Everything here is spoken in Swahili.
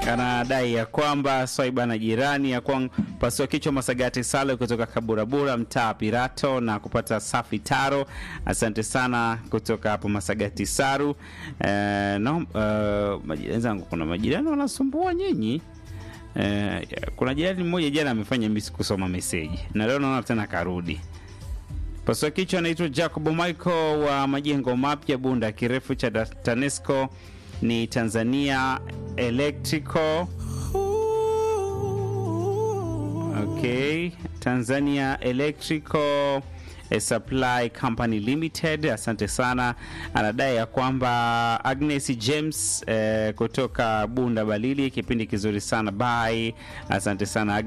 anadai ya kwamba swaiba na jirani ya kwamba pasua kichwa Masagati Sale kutoka Kaburabura, mtaa Pirato na kupata safi taro. Asante sana kutoka hapo Masagati Saru. Eh, no, uh, majirani zangu, kuna majirani wanasumbua nyinyi. Eh, kuna jirani mmoja jana amefanya misi kusoma meseji na leo naona tena karudi. Pasua kichwa anaitwa Jacob Michael wa majengo mapya Bunda, kirefu cha TANESCO ni Tanzania Electrical. Okay, Tanzania Electrical Supply Company Limited. Asante sana. Anadai ya kwamba Agnes James eh, kutoka Bunda Balili, kipindi kizuri sana bye. Asante sana Agnes.